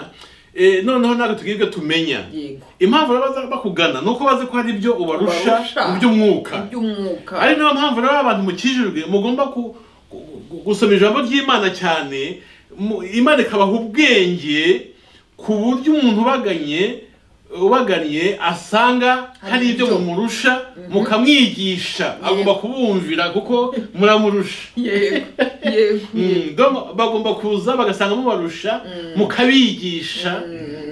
eh, noneho natwe tugire ibyo tumenya yego impamvu rero baza bakugana ni uko bazi ko hari ibyo ubarusha Ubarusha. mu by'umwuka by'umwuka ari nayo mpamvu rero abantu mukijijwe mugomba ku- ku- ku- gusoma ijambo ry'imana cyane mu- imana ikabaha ubwenge ku buryo umuntu ubaganye ubaganye asanga hari Hari ibyo ibyo. mumurusha mukamwigisha agomba kubumvira kuko muramurusha yego yego yego. Mm, dom- bagomba kuza bagasanga mubarusha mukabigisha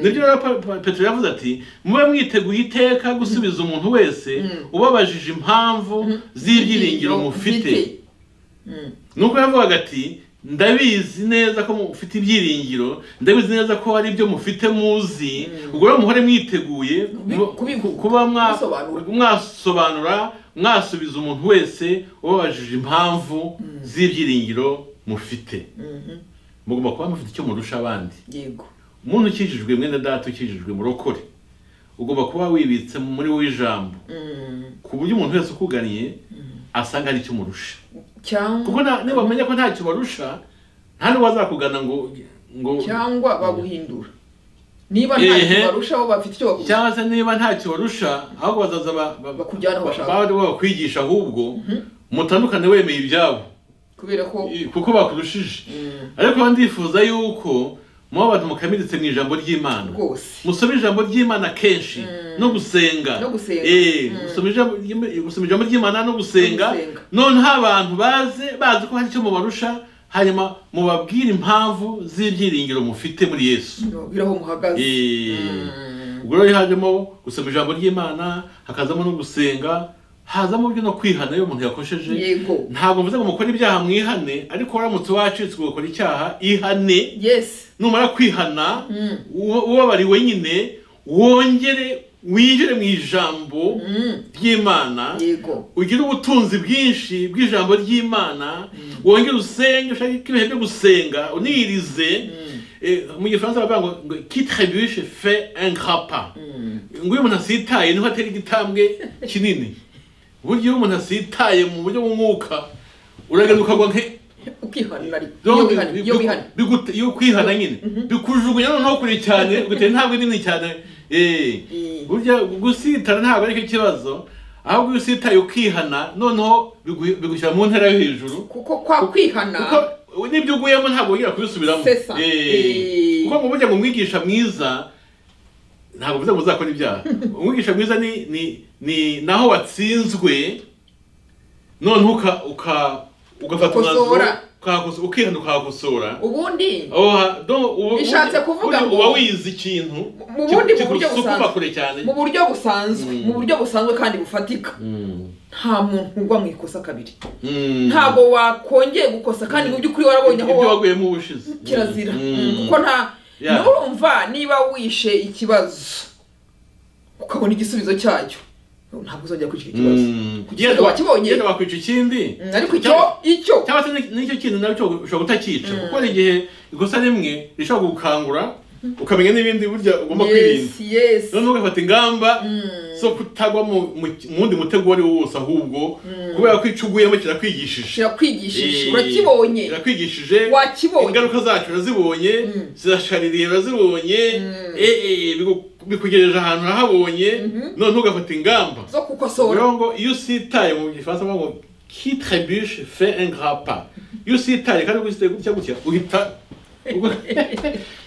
nibyo rero Pa- Pa- petero yavuze ati mube mwiteguye iteka gusubiza umuntu wese ubabajije impamvu z'ibyiringiro mufite Mm. nuko yavugaga ati ndabizi neza ko mufite ibyiringiro ndabizi neza ko hari ibyo mufite muzi ubwo rero muhore mwiteguye Kubi- mu- kubikuka, kuba mwa- gusobanura. mwasobanura mwasubiza umuntu wese ubabajije impamvu z'ibyiringiro mufite Mhm. mugomba kuba mufite icyo murusha abandi yego umuntu ukijijwe mwene data ukijijwe murokore ugomba kuba wibitse muri wowe ijambo Mm, ku buryo umuntu wese ukuganiye asanga hari icyo umurusha cyangwa kuko na- niba bamenya ko ntacyo barusha nta n'uwo azakugana ngo ngo cyangwa baguhindura niba ntacyo Ehe. barushaho bafite icyo bakugusha cyangwa se niba ntacyo barusha ahubwo bazaza ba- ba- Bakujyana aho bashaka. ba- bari bakwigisha ahubwo mutandukane wemeye ibyabo kubera ko i- kuko bakurushije mm, ariko ba ndifuza yuko muba abantu mukamiritse mu ijambo ry'imana rwose musome ijambo ry'imana kenshi no gusenga No gusenga. Eh, Mm. musome ijambo ry'Im- gusoma ijambo ry'imana no gusenga No gusenga. noneho abantu baze bazi ko hari icyo mubarusha hanyuma mubabwire impamvu z'ibyiringiro mufite muri yesu mubwire aho muhagaze Eh, Mm. ubwo rero hajemo gusoma ijambo ry'imana hakazamo no gusenga hazamo byo no kwihana iyo umuntu yakosheje yego ntabwo mvuze ngo mukore ibyaha mwihane ariko waramutse wacitse ugakora icyaha ihane yes numara kwihana Mm. uwo- ubabariwe nyine wongere winjire mu ijambo Mm, ry'imana yego ugire ubutunzi bwinshi bw'ijambo ry'imana wongere usenge ushake ko ibihe byo gusenga unirize Eh, mu gifaransa baravuga ngo ngo kitribuche fe ingrapa Mm. ngo iyo umuntu asitaye niho atera igitambwe kinini uburyo iyo umuntu asitaye mu buryo bw'umwuka uragenda ukagwa nke ukihana ariko iyo Byombi wihana iyo bigu- wihana bigute- iyo kwihana nyine bikujugunya noneho kure cyane ugatera intambwe nini cyane Eh, Mm. burya gusitara ntabwo aricyo kibazo ahubwo iyo usitaye ukihana noneho bigu- bigushyira mu ntera yo hejuru kuko kwa kwihana kuko n'ibyo uguyemo ntabwo wongera kubisubiramo C'est ça. Eh, Eh. kuko ngo burya ngo umwigisha mwiza ntabwo bivuze ngo uzakora ibyaha umwigisha mwiza ni ni ni naho watsinzwe noneho uka uka ugafata umwanzuro Ukakosora. ukahakosora- ukihana ukahakosora ubundi Oha, do- ubu- Bishatse ubu- kuvuga ubu- ngo- uba wize ikintu mu bundi mu buryo kigusukuma busanzwe kure cyane mu buryo busanzwe mu buryo busanzwe kandi bufatika nta muntu ugwa mu ikosa kabiri ntabwo wakongeye gukosa kandi mu by'ukuri warabonye aho ibyo wa- waguyemo ubushize kirazira Mm. Mm, kuko nta Yeah. nurumva niba wishe ikibazo ukabona igisubizo cyacyo ntabwo uzongera kuri icyo kibazo Mm. Kuki- Yenda wa- wakibonye? yenda wakwica ikindi Mm, ariko icyo icyo cyangwa se ni- nicyo kintu nacyo ushobora kutakica kuko hari igihe ikosa rimwe rishobora kugukangura ukamenya n'ibindi burya ugomba kwirinda yes yes noneho ugafata ingamba zo kutagwa mu mu- mu wundi mutego uwo ari wo wose ahubwo kubera ko icyo uguyemo kirakwigishije kirakwigishije Eh, urakibonye kirakwigishije Wakibonye. ingaruka zacyo urazibonye zirashaririye urazibonye eh, eh, biku- bikugejeje ahantu urahabonye noneho ugafata ingamba zo gukosora rero ngo iyo usitaye mu gifaransa bavuga ngo kitrebuche fe ingrapa iyo usitaye kandi ugusitaye gutya gutya uhita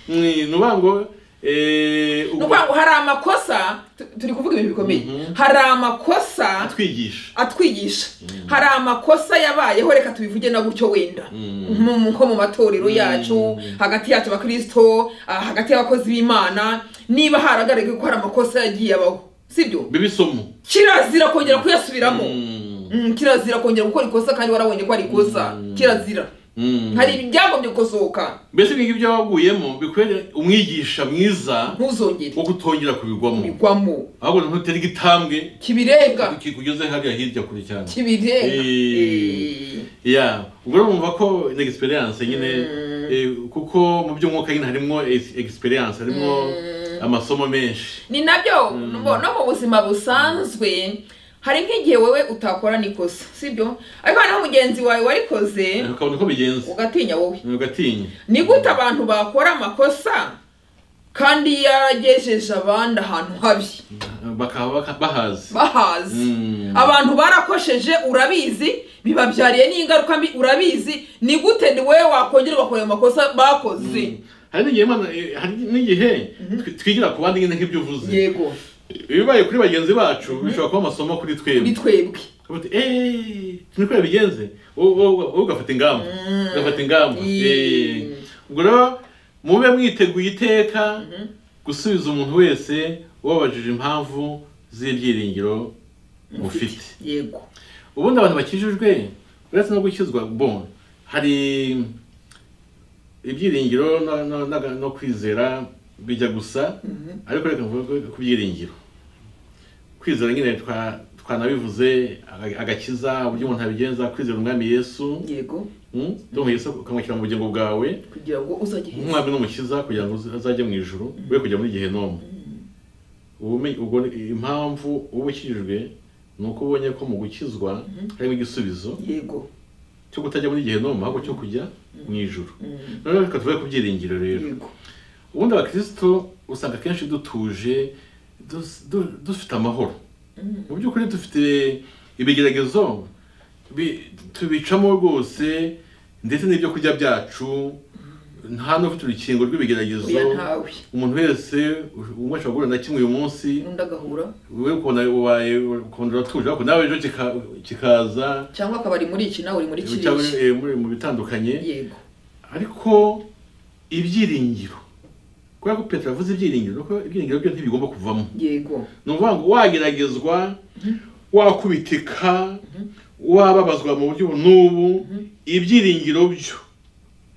ni nuvuga ngo eh, ni ubwo ukuvuga ngo hari amakosa tu- turi kuvuga ibintu bikomeye hari amakosa atwigisha atwigisha hari amakosa yabayeho reka tubivuge na gutyo wenda Mu- mu- nko mu matorero yacu hagati yacu abakirisito ah, hagati y'abakozi b'imana niba haragaragaye ko hari amakosa yagiye abaho sibyo bibe isomo kirazira kongera kuyasubiramo Mm, Mm, kirazira kongera gukora ikosa kandi warabonye ko ari ikosa kirazira mm. hari ibyagombye gukosoka mbese ibyo ngibyo waguyemo bikwere umwigisha mwiza ntuzongere wo kutongera kubigwamo bigwamo ahubwo ntutere igitambwe kibirenga kikugeze hariya hirya kure cyane kibirenga Eh. ya ubwo rero mwumva ko ni egisperiyanse nyine eh, kuko mu by'umwuka nyine harimo egisperiyanse harimo amasomo menshi ni nabyo bo- no mu buzima busanzwe hari nk'igihe wowe utakorana ikosa sibyo ariko hari n'aho mugenzi wawe warikoze Eh, ukabona uko bigenza ugatinya wowe ugatinya ni gute abantu bakora amakosa kandi yaragejeje abandi ahantu habi bakaba baka- bahazi bahazi Mm. abantu barakosheje urabizi bibabyariye n'ingaruka mbi urabizi ni gute ni wowe wakongera ugakora ayo makosa bakoze hari n'igihe Imana- eh, hari n'igihe twi- twigira ku bandi nyine nk'ibyo uvuze yego ibibaye kuri bagenzi bacu bishobora kuba amasomo kuri twebwe ni twebwe Uti, "Eh, niko yabigenze Wowe- wowe- wowe ugafata ingamba ugafata ingamba Mm. Eh, ubwo rero mube mwiteguye iteka gusubiza umuntu wese ubabajije impamvu z'ibyiringiro mufite yego ubundi abantu bakijijwe uretse no gukizwa bon hari ibyiringiro no- no- no- no kwizera bijya gusa ariko reka mvuge ku byiringiro kwizera nyine twa- twanabivuze aga- agakiza uburyo umuntu abigenza kwizera umwami yesu yego Mm, tumuhesa ukamwakira mu bugingo bwawe kugira ngo uzajye heza umwami n'umukiza kugira ngo azajye mu ijuru we kujya muri gehinomu ubumenyi ubwo impamvu uba ukijijwe ni uko ubonye ko mu gukizwa harimo igisubizo yego cyo kutajya muri gehinomu ahubwo cyo kujya mu ijuru Mm. noneho reka tuve ku byiringiro rero yego ubundi abakristo usanga akenshi dutuje dus- du- dufite amahoro mu by'ukuri dufite ibigeragezo bi- tubicamo rwose ndetse n'ibyo kurya byacu nta n'ufite urukingo rw'ibigeragezo oya ntawe umuntu wese umwe ashobora guhura na kimwe uyu munsi undi agahura we ukunda ubaye ukunda uratuje ariko nawe ejo kika- kikaza cyangwa akaba ari muri iki nawe uri muri cyangwa, kiriya eh, muri- mu bitandukanye yego ariko ibyiringiro kubera ko petero avuze ibyiringiro ni uko ibyiringiro byo ntibigomba kuvamo yego ni ukuvuga ngo wageragezwa wakubitika wababazwa mu buryo ubu n'ubu ibyiringiro byo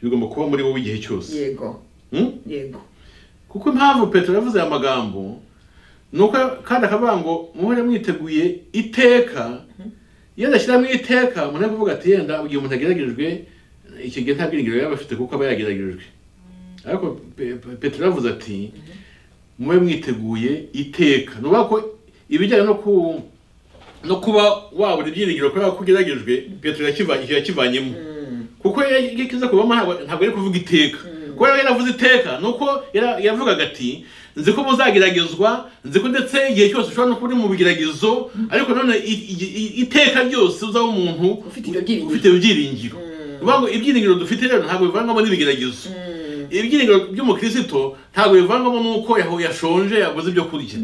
bigomba kuba muri wowe igihe cyose yego Hmm? yego kuko impamvu petero yavuze aya magambo ni uko kandi akavuga ngo muhore mwiteguye iteka iyo adashyiramo iteka umuntu ari kuvuga ati yenda igihe umuntu ageragerejwe iki gihe nta byiringiro yaba afite kuko aba yageragerejwe ariko Pe- Pe- petero yavuze ati mube mwiteguye iteka ni ukuvuga ko ibijyanye no ku no kuba wabura ibyiringiro kubera ko ugeragejwe petero yakiva- yakivanyemo Mm. kuko iyo kiza kubamo ntabwo ntabwo ari kuvuga iteka kuko yari yaravuze iteka ni uko yara- yavugaga ati nzi ko muzageragezwa nzi ko ndetse igihe cyose ushobora no kuba uri mu bigeragezo ariko none i- i- i- iteka ryose uzaba umuntu Ufite ibyo byiringiro. ufite ibyiringiro bivuga ngo ibyiringiro dufite rero ntabwo bivangwamo n'ibigeragezo Mm. ibyiringiro by'umukristo ntabwo bivangwamo n'uko yaho yashonje yaguze ibyo kurya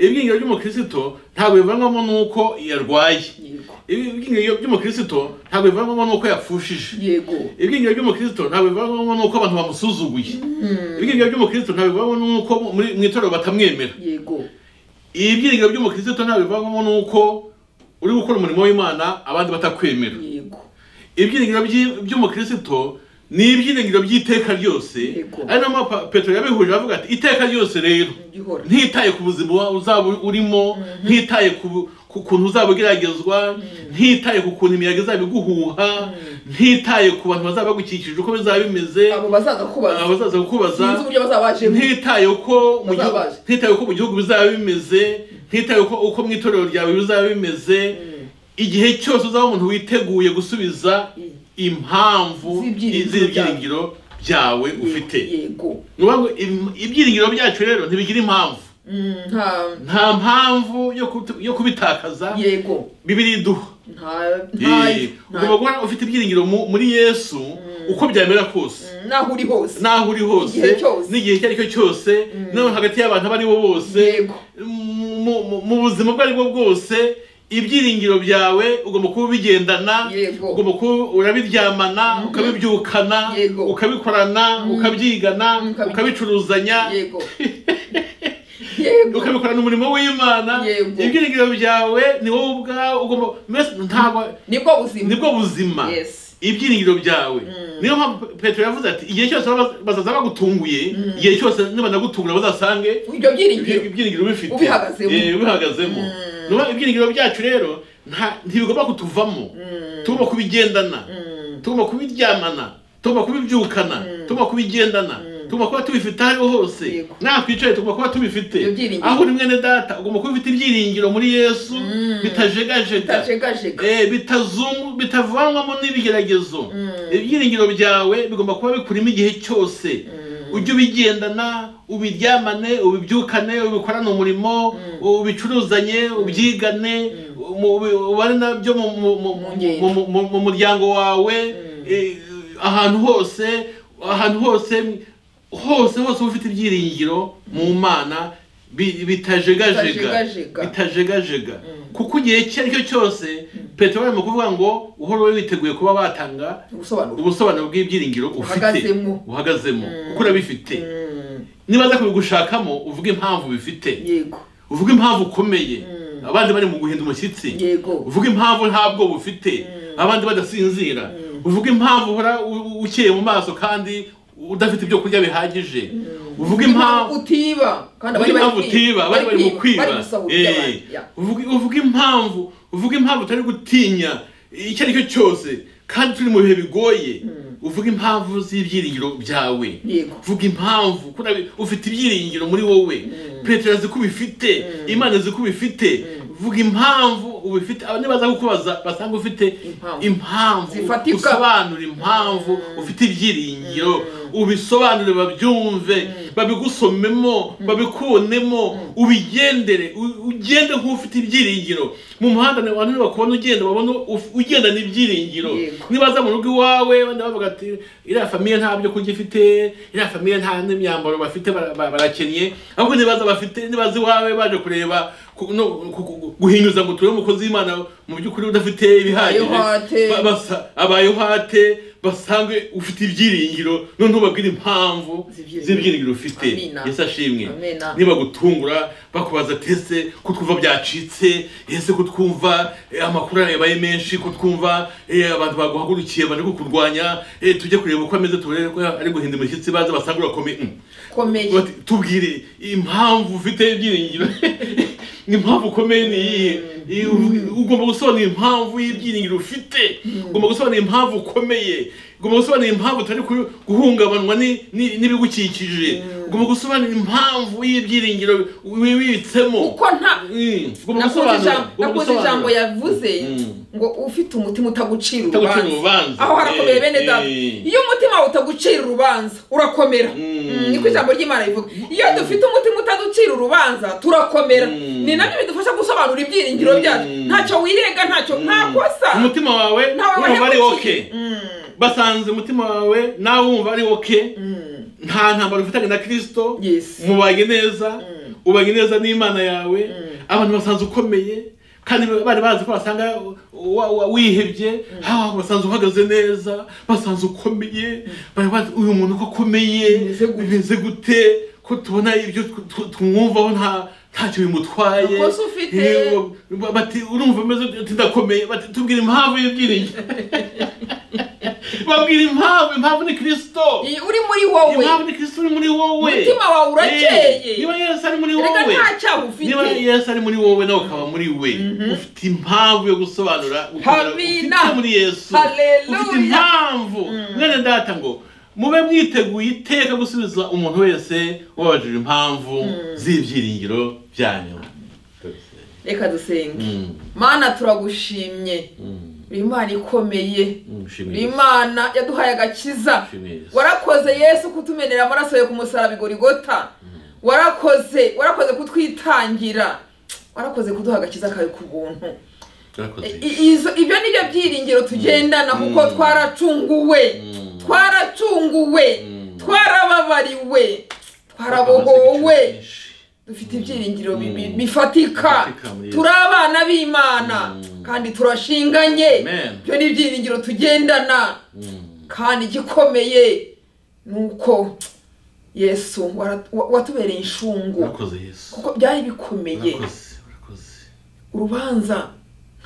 ibyiringiro by'umukristo ntabwo bivangwamo n'uko yarwaye yego ibyiringiro by'umukristo ntabwo bivangwamo n'uko yapfushije yego ibyiringiro by'umukristo ntabwo bivamo n'uko abantu bamusuzuguye ibyiringiro by'umukristo ntabwo bivamo n'uko muri- mu itorero batamwemera yego ibyiringiro by'umukristo ntabwo bivamo n'uko uri gukora umurimo w'imana abandi batakwemera yego ibyiringiro by'i- by'umukristo ni ibyiringiro by'iteka ryose Yego. ari nayo mpamvu petero yabihuje avuga ati iteka ryose rero igihora ntitaye ku buzima uzaba urimo ntitaye ku ku kuntu uzaba ugeragezwa ntitaye ku kuntu imiyaga izaba iguhuha ntitaye ku bantu bazaba bagukikije uko bizaba bimeze abo bazagakubaza abazaza sinzi kukubaza uburyo bazaba bajemo ntitaye uko mu gihugu- Bazabaje. ntitaye uko mu gihugu bizaba bimeze ntitaye uko uko mu itorero ryawe bizaba bimeze igihe cyose uzaba umuntu witeguye gusubiza Mm. impamvu Z'ibyiringiro z'ibyiringiro byawe ufite yego ni ukuvuga ngo im- ibyiringiro byacu rero ntibigira impamvu Mm, nta nta mpamvu yo kutu- yo kubitakaza yego bibiri iduha nta Eh, nta ugomba guhora ufite ibyiringiro mu- muri yesu uko byamera kose naho uri hose n'aho uri hose Igihe cyose. n'igihe icyo ari cyo cyose no hagati y'abantu abo ari bo bose Yego. mu- mu- mu- mu buzima ubwo ari bwo bwose ibyiringiro byawe ugomba kuba ubigendana Yego. ugomba kuba urabiryamana ukabibyukana Yego. ukabikorana ukabyigana Ukabi- ukabicuruzanya yego yego ukabikora umurimo w'imana Yego. ibyiringiro byawe ni wowe ubwawe ugomba mbese ntabwo nibwo buzima nibwo buzima Yes. ibyiringiro byawe niyo mpamvu petero yavuze ati igihe cyose baba- bazaza bagutunguye igihe cyose nibanagutunga bazasange ibyo byiringiro ibyi- ibyiringiro bifite Ubihagazemo. Eh, ubihagazemo Ni ukuvuga ibyiringiro byacu rero nta- ntibigomba kutuvamo tugomba kubigendana tugomba kubiryamana tugomba kubibyukana tugomba kubigendana tugomba kuba tubifite aho ariho hose Yego. nawe twicaye tugomba kuba Ibyo tubifite byiringiro. aho uri mwene data ugomba kuba ufite ibyiringiro muri yesu bitajegajega bitajegajega Eh, bitazungu bitavanwamo n'ibigeragezo ibyiringiro byawe bigomba kuba bikurimo igihe cyose ujye ubigendana ubiryamane ubibyukane ubikorane umurimo ubicuruzanye ubyigane mu- ubi- ubane nabyo mu- mu- mu- Mu ngendo. mu- mu- mu muryango wawe eh, ahantu hose ahantu hose hose hose uba ufite ibyiringiro mu mana bi- bitajegajega Bitajegajega. bitajegajega kuko igihe icyo ari cyo cyose petero arimo kuvuga ngo uhora ube witeguye kuba watanga ubusobanuro ubusobanuro bw'ibyiringiro ufite Uhagazemo. uhagazemo kuko urabifite Mm, nibaza kubigushakamo uvuge impamvu bifite yego uvuge impamvu ukomeye abandi bari mu guhinda umushyitsi yego uvuge impamvu nta bwoba ufite abandi badasinzira uvuge impamvu uhora u- u- ukeye mu maso kandi udafite ibyo kurya bihagije uvuge impamvu utiba kandi uvuga impamvu utiba bari bari mu kwiba bari gusaba Eh, ubyabandi uvuga uvuga impamvu uvuga impamvu utari gutinya icyo ari cyo cyose kandi turi mu bihe bigoye uvuga impamvu z'ibyiringiro byawe yego vuga impamvu kuna ufite ibyiringiro muri wowe petero azi ko ubifite imana azi ko ubifite vuga impamvu ubifite abandi baza kukubaza basanga ufite Impamvu. impamvu Zifatika. usobanure impamvu ufite ibyiringiro ubisobanure babyumve babigusomemo babikunemo ubigendere u- ugende nk'ufite ibyiringiro mu muhanda ni- abantu bakubona ugenda babona uf- ugendana ibyiringiro Yego. nibaza mu rugo iwawe bane bavuga ati iriya famiye nta byo kurya ifite iriya famiye nta n'imyambaro bafite bara- bara- barakennye ahubwo nibaza bafite nibaza iwawe baje kureba ku- no, ku- ku- guhinyuza ngo turebe umukozi w'imana mu by'ukuri udafite Abayohate. ibihagije Ba- basa- abayohate basange ufite ibyiringiro none ubabwire impamvu Z'ibyiringiro. z'ibyiringiro ufite Amina. yesu ashimwe Amina. nibagutungura bakubaza ati ese ko twumva byacitse ese ko twumva eh, amakuru yabaye menshi ko twumva eh, abantu baguhagurukiye bari kukurwanya eh, tujye kureba uko ameze turebe ko ari guhinda imishyitsi baze basanga urakomeye Mm. komeye Bati, tubwire impamvu ufite ibyiringiro impamvu ukomeye ni iyihe Iyi- ugomba gusobanura impamvu y'ibyiringiro ufite ugomba gusobanura impamvu ukomeye ugomba gusobanura impamvu utari ku- guhungabanwa ni- ni- n'ibigukikije ugomba gusobanura impamvu y'ibyiringiro wibitsemo kuko nta Mm. Ugomba nakunze gusobanura, ijambo- ugomba nakunze ijambo gusobanura. yavuze Mm. ngo ufite umutima utagucira Utagucira urubanza urubanza. aho harakomeye Eh, bene eh. data iyo umutima wawe utagucira urubanza urakomera Mm. Mm, niko ijambo ry'imana rivuga iyo dufite umutima utaducira urubanza turakomera Mm. ni nabyo bidufasha gusobanura ibyiringiro byacu Mm. ntacyo wirenga ntacyo nta kosa umutima wawe ntawe wumva ari wahemukiye. woke Mm. basanze umutima wawe nawe wumva ari woke nta ntambaro ufitanye na kirisito Yes. mubanye neza ubanye neza n'imana yawe abantu basanze ukomeye kandi bari bazi ko basanga wa- wa- wihebye hawa basanze uhagaze neza basanze ukomeye bari bazi uyu muntu ko akomeye Bimeze gute? bimeze gute ko tubona ibyo tu- tu- tumwumvaho nta ntacyo bimutwaye Amakosa ufite. Eh, ba- bati urumva umeze ute?" Ati, ndakomeye bati tubwire impamvu y'ibyiringiro babwira impamvu impamvu ni kirisito Iyi- uri muri wowe impamvu ni kristo uri muri wowe Umutima wawe urakeye. Eh, niba yesu ari muri reka wowe nta cyaha ufite niba yesu ari muri wowe nawe ukaba muri we ufite impamvu yo gusobanura gukomera- Amina. ufite muri yesu Hallelujah. ufite impamvu mwene data ngo mube mwiteguye iteka gusubiza umuntu wese wabajije impamvu z'ibyiringiro byanyu reka dusenge Mm, mana turagushimye mm, uri imana ikomeye mm, shimwe uri Yesu. imana yaduhaye agakiza Shimwe Yesu. warakoze yesu kutumenera amaraso yawe ku musaraba igorigota warakoze warakoze kutwitangira warakoze kuduha agakiza kawe ku buntu Urakoze I- Yesu. i- izo- ibyo ni byo byiringiro tugendana kuko Mm. twaracunguwe Mm. twaracunguwe Mm. twarababariwe Urakoze twarabohowe byinshi. dufite ibyiringiro bi- bi- Mm. bifatika Bifatika muri Yesu. turi abana b'imana Mm. kandi turashinganye Amen. byo ni ibyiringiro tugendana Mm, kandi igikomeye ni uko yesu wara- wa- watubereye inshungu urakoze yesu kuko byari bikomeye urakoze urakoze urubanza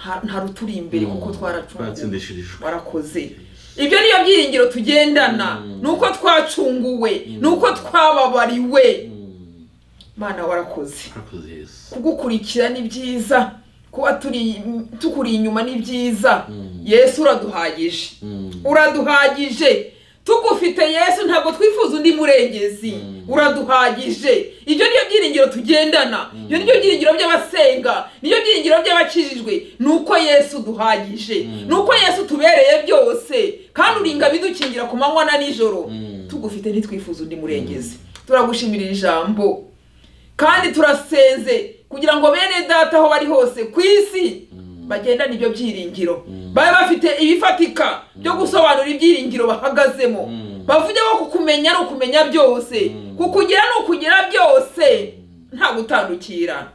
nta- nta ruturi imbere kuko twaracunguwe twaratsindishirijwe warakoze ibyo niyo byiringiro tugendana Mm. ni uko twacunguwe Mm. ni uko twababariwe Mm, mana warakoze urakoze yesu kugukurikira ni byiza kuba turi tukuri inyuma ni byiza Mm. yesu uraduhagije Mm, uraduhagije tugufite yesu ntabwo twifuza undi murengezi Mm. uraduhagije ibyo niyo byiringiro tugendana ibyo nibyo byiringiro by'abasenga nibyo byiringiro by'abakijijwe ni uko yesu duhagije Mm. ni uko yesu tubereye byose kandi uringa bidukingira ku manywa na nijoro Mm. tugufite ntitwifuza undi murengezi turagushimira ijambo kandi turasenze kugira ngo bene data aho bari hose ku isi bagendane ibyo byiringiro babe bafite ibifatika byo gusobanura ibyiringiro bahagazemo Mm. bavuge ko kukumenya ni ukumenya byose Mm. kukugira ni ukugira byose nta gutandukira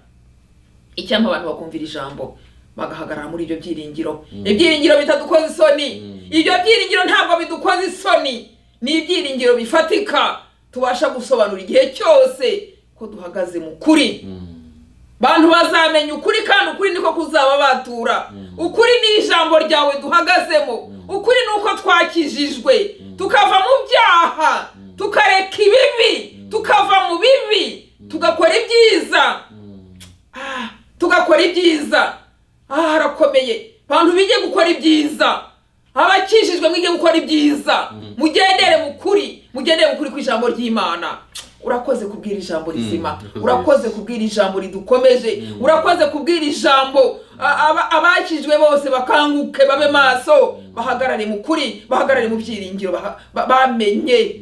icyampa abantu bakumvira ijambo bagahagarara muri ibyo byiringiro ibyiringiro bitadukoza isoni ibyo byiringiro ntabwo bidukoza isoni ni ibyiringiro bifatika tubasha gusobanura igihe cyose ko duhagaze mu kuri mm, bantu bazamenya ukuri kandi ukuri niko kuzaba batura ukuri ni ijambo ryawe duhagazemo ukuri ni uko twakijijwe tukava mu byaha tukareka ibibi tukava mu bibi tugakora ibyiza mm, Ah, tugakora ibyiza aha harakomeye abantu bijye gukora ibyiza abakijijwe mwige gukora ibyiza mugendere mu kuri mugendere mu kuri ku ijambo ry'imana urakoze kubwira ijambo rizima urakoze. urakoze kubwira ijambo ridukomeje urakoze kubwira ijambo a- aba- abakijijwe bose bakanguke babe maso bahagarare mu kuri bahagarare mu byiringiro baha- ba- bamenye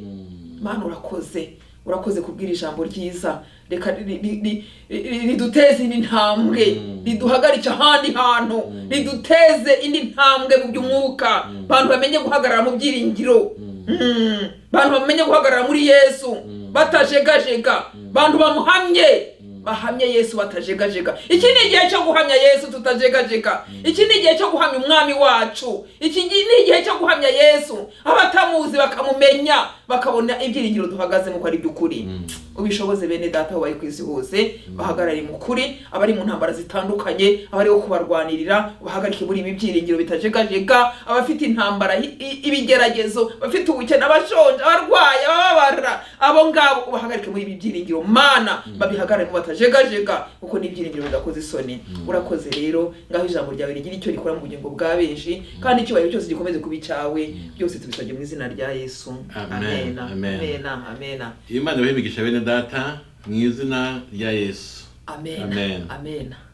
mana urakoze urakoze kubwira ijambo ryiza reka ri- ri- ri- ri- riduteze indi ntambwe Mm. riduhagarike ahandi hantu Mm. riduteze indi ntambwe mu by'umwuka Mm. abantu bamenye guhagarara mu byiringiro Mm. Mm. abantu bamenye guhagarara muri yesu Mm. batajegajega abantu bamuhamye bahamye yesu batajegajega iki ni igihe cyo guhamya yesu tutajegajega iki ni igihe cyo guhamya umwami wacu iki gi- ni igihe cyo guhamya yesu abatamuzi bakamumenya bakabona ibyiringiro duhagazemo ko ari by'ukuri ubishoboze bene data aho bari ku isi hose bahagarare mu kuri abari mu ntambara zitandukanye abari wo kubarwanirira bahagarike muri ibi byiringiro bitajegajega abafite intambara i- i- ibigeragezo bafite ubukene abashonje abarwayi abababara abo ngabo ubahagarike muri ibi byiringiro mana babihagarare batajegajega kuko ni ibyiringiro bidakoze isoni urakoze rero ngaho ijambo ryawe rigira icyo rikora mu bugingo bwa benshi kandi icyubahiro cyose gikomeze kuba icyawe byose tubisabye mu izina rya yesu Amen. amena Amen. amena amena iyo imana ibahimigisha bene data mu izina rya yesu Amen. Amen. Amen.